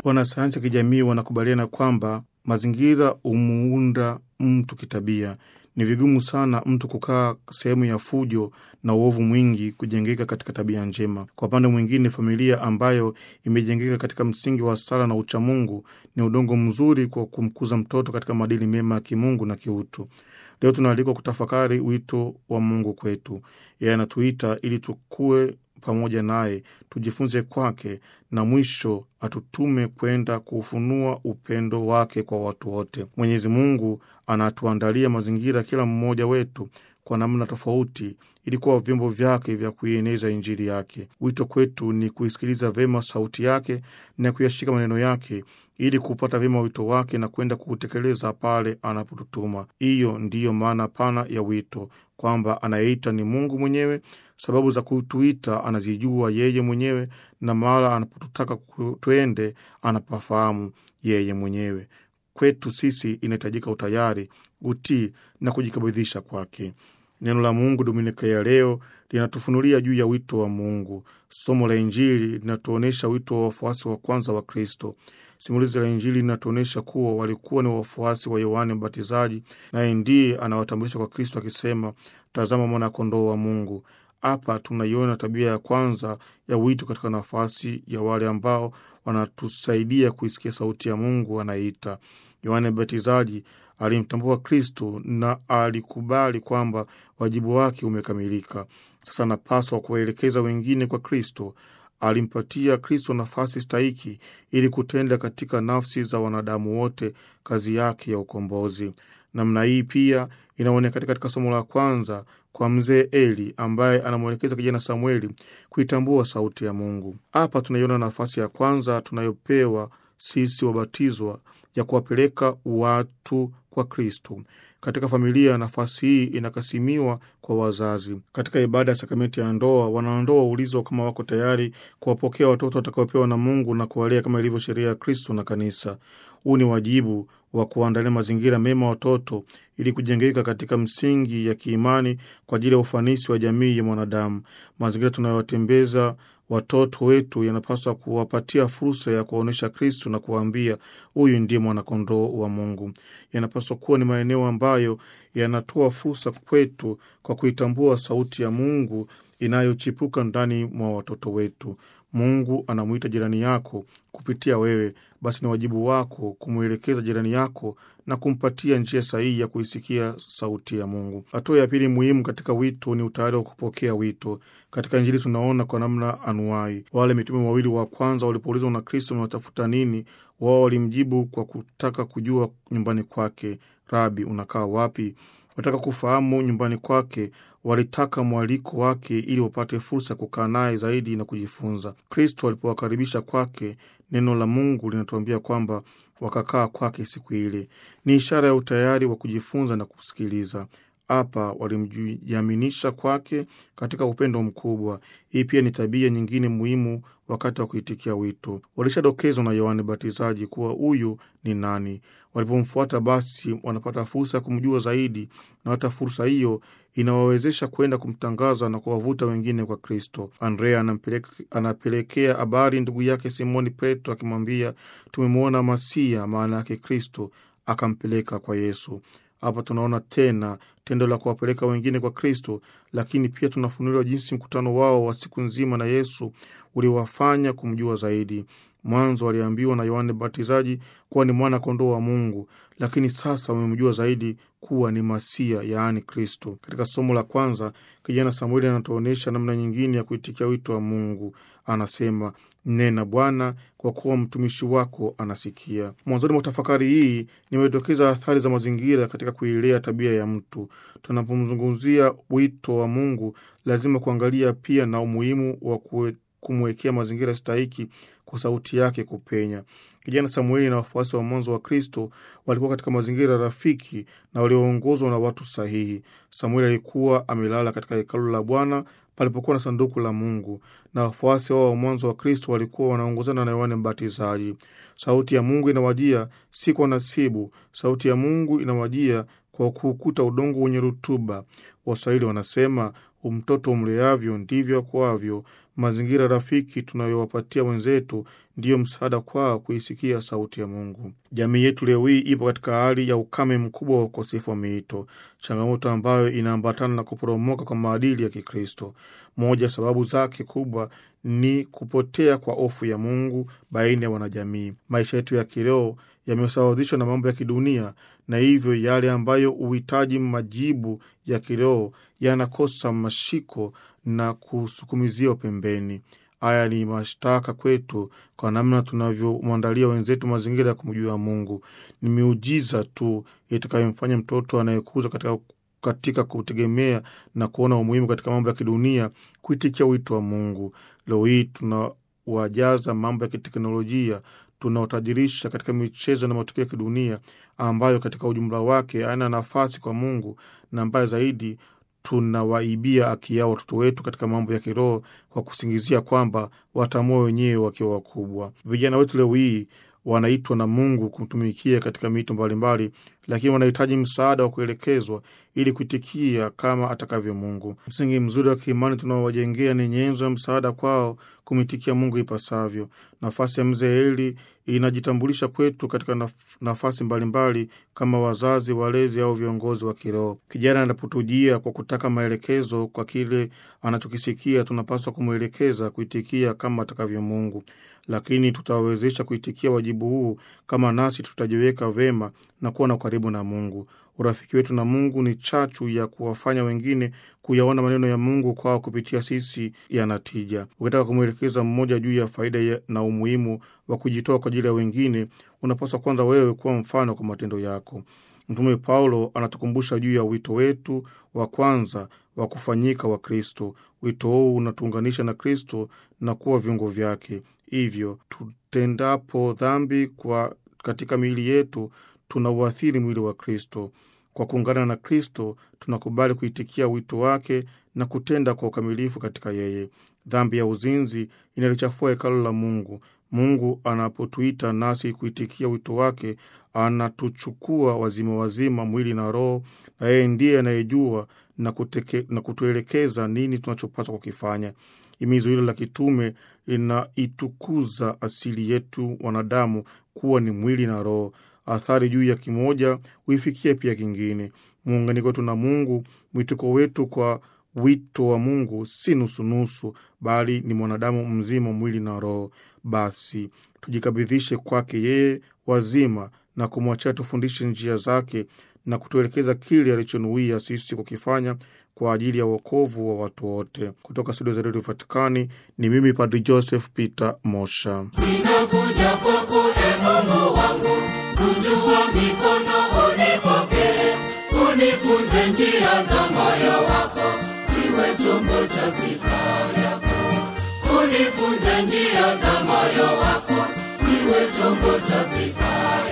Wanasayansi ya kijamii wanakubaliana kwamba mazingira humuunda mtu kitabia. Ni vigumu sana mtu kukaa sehemu ya fujo na uovu mwingi kujengeka katika tabia njema. Kwa upande mwingine, familia ambayo imejengeka katika msingi wa sala na uchamungu ni udongo mzuri kwa kumkuza mtoto katika maadili mema ya kimungu na kiutu. Leo tunaalikwa kutafakari wito wa Mungu kwetu. Yeye anatuita ili tukue pamoja naye, tujifunze kwake, na mwisho atutume kwenda kuufunua upendo wake kwa watu wote. Mwenyezi Mungu anatuandalia mazingira kila mmoja wetu kwa namna tofauti, ili kuwa vyombo vyake vya kuieneza Injili yake. Wito kwetu ni kuisikiliza vyema sauti yake na kuyashika maneno yake ili kupata vyema wito wake na kwenda kuutekeleza pale anapotutuma. Hiyo ndiyo maana pana ya wito, kwamba anayeita ni Mungu mwenyewe. Sababu za kutuita anazijua yeye mwenyewe, na mahala anapotutaka twende anapafahamu yeye mwenyewe. Kwetu sisi inahitajika utayari, utii na kujikabidhisha kwake. Neno la Mungu Dominika ya leo linatufunulia juu ya wito wa Mungu. Somo la Injili linatuonyesha wito wa wafuasi wa kwanza wa Kristo. Simulizi la Injili linatuonyesha kuwa walikuwa ni wafuasi wa Yohane Mbatizaji, naye ndiye anawatambulisha kwa Kristo akisema, tazama mwana-kondoo wa Mungu. Hapa tunaiona tabia ya kwanza ya wito katika nafasi ya wale ambao wanatusaidia kuisikia sauti ya Mungu anayeita. Yohane Mbatizaji alimtambua Kristo na alikubali kwamba wajibu wake umekamilika. Sasa anapaswa kuwaelekeza wengine kwa Kristo. Alimpatia Kristo nafasi stahiki ili kutenda katika nafsi za wanadamu wote kazi yake ya ukombozi. Namna hii pia inaonekana katika somo la kwanza kwa mzee Eli ambaye anamwelekeza kijana Samueli kuitambua sauti ya Mungu. Hapa tunaiona nafasi ya kwanza tunayopewa sisi wabatizwa ya kuwapeleka watu kwa Kristo. Katika familia, nafasi hii inakasimiwa kwa wazazi. Katika ibada ya sakramenti ya ndoa, wanandoa huulizwa kama wako tayari kuwapokea watoto watakaopewa na Mungu na kuwalea kama ilivyo sheria ya Kristo na Kanisa. Huu ni wajibu wa kuandalia mazingira mema watoto ili kujengeka katika msingi ya kiimani kwa ajili ya ufanisi wa jamii ya mwanadamu. Mazingira tunayowatembeza watoto wetu yanapaswa kuwapatia fursa ya kuwaonyesha Kristu na kuwaambia huyu ndiye mwanakondoo wa Mungu. Yanapaswa kuwa ni maeneo ambayo yanatoa fursa kwetu kwa kuitambua sauti ya Mungu inayochipuka ndani mwa watoto wetu. Mungu anamwita jirani yako kupitia wewe, basi ni wajibu wako kumwelekeza jirani yako na kumpatia njia sahihi ya kuisikia sauti ya Mungu. Hatua ya pili muhimu katika wito ni utayari wa kupokea wito. Katika Injili tunaona kwa namna anuwai. Wale mitume wawili wa kwanza walipoulizwa na Kristo, unatafuta nini? Wao walimjibu kwa kutaka kujua nyumbani kwake. Rabi, unakaa wapi? Wataka kufahamu nyumbani kwake. Walitaka mwaliko wake ili wapate fursa ya kukaa naye zaidi na kujifunza. Kristo alipowakaribisha kwake, neno la Mungu linatuambia kwamba wakakaa kwake siku ile. Ni ishara ya utayari wa kujifunza na kusikiliza. Hapa walimjiaminisha kwake katika upendo mkubwa. Hii pia ni tabia nyingine muhimu wakati wa kuitikia wito. Walishadokezwa na Yohane Batizaji kuwa huyu ni nani. Walipomfuata basi wanapata fursa ya kumjua zaidi, na hata fursa hiyo inawawezesha kwenda kumtangaza na kuwavuta wengine kwa Kristo. Andrea anapelekea habari ndugu yake Simoni Petro akimwambia, tumemwona Masia, maana yake Kristo, akampeleka kwa Yesu. Hapa tunaona tena tendo la kuwapeleka wengine kwa Kristo, lakini pia tunafunuliwa jinsi mkutano wao wa siku nzima na Yesu uliwafanya kumjua zaidi. Mwanzo waliambiwa na Yohane Batizaji kuwa ni mwana kondoo wa Mungu, lakini sasa wamemjua zaidi kuwa ni Masia, yaani Kristo. Katika somo la kwanza, kijana Samueli anatuonyesha namna nyingine ya kuitikia wito wa Mungu. Anasema, nena Bwana, kwa kuwa mtumishi wako anasikia. Mwanzoni mwa tafakari hii nimedokeza athari za mazingira katika kuilea tabia ya mtu. Tunapomzungumzia wito wa Mungu, lazima kuangalia pia na umuhimu wa kumwekea mazingira stahiki kwa sauti yake kupenya. Kijana Samueli na wafuasi wa mwanzo wa Kristo walikuwa katika mazingira rafiki na walioongozwa na watu sahihi. Samueli alikuwa amelala katika hekalu la Bwana palipokuwa na sanduku la Mungu, na wafuasi wao wa mwanzo wa Kristo walikuwa wanaongozana na Yohane Mbatizaji. Sauti ya Mungu inawajia si kwa nasibu. Sauti ya Mungu inawajia kwa kuukuta udongo wenye rutuba. Waswahili wanasema mtoto umleavyo ndivyo akuavyo. Mazingira rafiki tunayowapatia wenzetu ndiyo msaada kwao kuisikia sauti ya Mungu. Jamii yetu leo hii ipo katika hali ya ukame mkubwa wa ukosefu wa miito, changamoto ambayo inaambatana na kuporomoka kwa maadili ya Kikristo. Moja sababu zake kubwa ni kupotea kwa hofu ya Mungu baina ya wanajamii. Maisha yetu ya kiroho yamesawazishwa na mambo ya kidunia, na hivyo yale ambayo huhitaji majibu ya kiroho yanakosa mashiko na kusukumizia pembeni. Haya ni mashtaka kwetu kwa namna tunavyomwandalia wenzetu mazingira ya kumjua Mungu. Ni miujiza tu itakayomfanya mtoto anayekuza katika katika kutegemea na kuona umuhimu katika mambo ya kidunia kuitikia wito wa Mungu. Leo hii tunawajaza mambo ya kiteknolojia, tunaotajirisha katika michezo na matukio ya kidunia ambayo katika ujumla wake hayana nafasi kwa Mungu, na mbaya zaidi tunawaibia haki yao watoto wetu katika mambo ya kiroho kwa kusingizia kwamba watamua wenyewe wakiwa wakubwa. Vijana wetu leo hii wanaitwa na Mungu kumtumikia katika mito mbalimbali, lakini wanahitaji msaada wa kuelekezwa ili kuitikia kama atakavyo Mungu. Msingi mzuri wa kiimani tunaowajengea ni nyenzo ya msaada kwao kumitikia Mungu ipasavyo. Nafasi ya mzee Eli inajitambulisha kwetu katika naf nafasi mbalimbali mbali, kama wazazi, walezi au viongozi wa kiroho. Kijana anapotujia kwa kutaka maelekezo kwa kile anachokisikia, tunapaswa kumwelekeza kuitikia kama atakavyo Mungu, lakini tutawezesha kuitikia wajibu huu kama nasi tutajiweka vema na kuwa na ukaribu na Mungu. Urafiki wetu na Mungu ni chachu ya kuwafanya wengine kuyaona maneno ya Mungu kwao kupitia sisi yana tija. Ukitaka kumwelekeza mmoja juu ya faida na umuhimu wa kujitoa kwa ajili ya wengine, unapaswa kwanza wewe kuwa mfano kwa matendo yako. Mtume Paulo anatukumbusha juu ya wito wetu wa kwanza wa kufanyika wa Kristo. Wito huu unatuunganisha na Kristo na kuwa viungo vyake. Hivyo tutendapo dhambi kwa katika miili yetu tunauathiri mwili wa Kristo. Kwa kuungana na Kristo, tunakubali kuitikia wito wake na kutenda kwa ukamilifu katika yeye. Dhambi ya uzinzi inalichafua hekalu la Mungu. Mungu anapotuita nasi kuitikia wito wake, anatuchukua wazima wazima, mwili na roho, na yeye ndiye anayejua na, na kutuelekeza nini tunachopaswa kukifanya. Himizo hilo la kitume linaitukuza asili yetu wanadamu kuwa ni mwili na roho. Athari juu ya kimoja huifikia pia kingine. Muunganiko wetu na Mungu, mwitiko wetu kwa wito wa Mungu si nusunusu, bali ni mwanadamu mzima, mwili na roho. Basi tujikabidhishe kwake yeye wazima na kumwachia tufundishe njia zake na kutuelekeza kile alichonuia sisi kukifanya kwa ajili ya uokovu wa watu wote. Kutoka studio za redio Vatikani ni mimi Padri Joseph Peter Mosha. Ninakuja kwako e Mungu wangu, kunjua mikono unipokee, unifunze njia za moyo wako, iwe chombo cha sifa yako. Unifunze njia za moyo wako, iwe chombo cha sifa